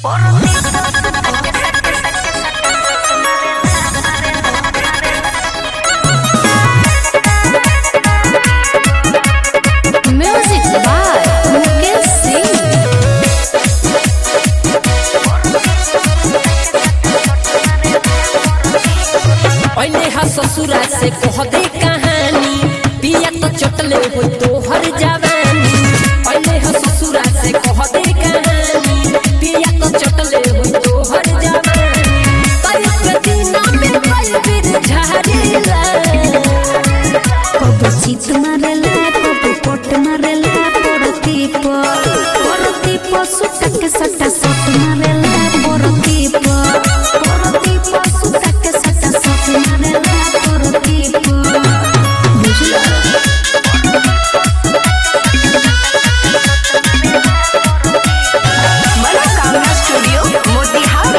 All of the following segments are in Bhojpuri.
Music by Mukesh Singh. पहले हा ससुरा से कह दे कहानी पिया तो चटले हो तोहर जवानी पहले हा ससुरा से कह दे कहानी पिया तो चटले हो तोहर जवानी तई के दिना में कई बिर झाड़ीला कबो चित मारेला कबो पट मारेला परती पर परती पर सुटक सटा सट मारेला परती पर परती पर सुटक सटा सट मारेला परती पर बुझला मनोकामना स्टूडियो मोतिहारी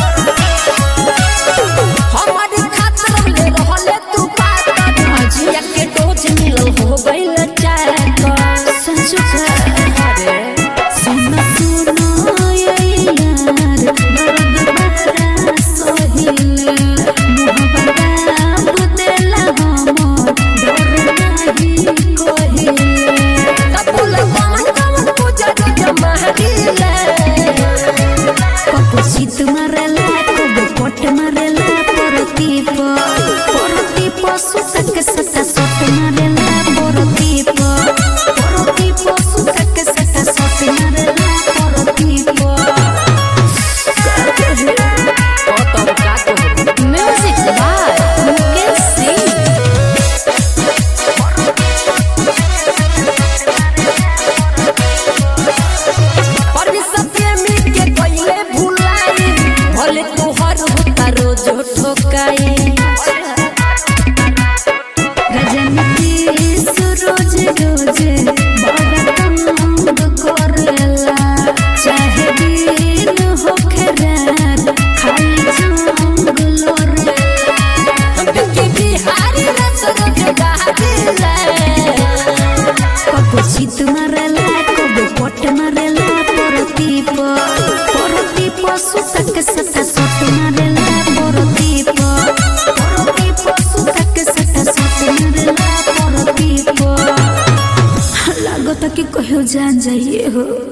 हमार खातर ले रहले तू पागल भजिया के डोज मिलो हो गइल चाकर संसुका अरे सुन सुन ये यार दर्द बहरा सोहिल मुहब्बत बुदेला हमर डर नाही कोहिल कबूल कमन कमन पूजा जमा दिले कबो शीत मारेला कबो पट मारेला परती पर परती पर सुतक सटा सट मारेला परती पर परती पर सुतक सटा सट मारेला परती पर ओ तब का कहू म्यूजिक बाय मुकेश सिंह पर सत्य में के कइले भुलाई भले तोहर होता रोज ठोकाई गजनती सुरोज रोज बड़ा तंग करेला चाहे दिन होखे रात खाली जंग लोरेला के बिहारी रसरत गादिले कबो शीत मारेला कबो पट मारेला परती पर परती पर सुतक सटा सट मारेला परती पर परती पर सुतक सटा सट मारेला परती पर लागत कि कहियो जान जाइए हो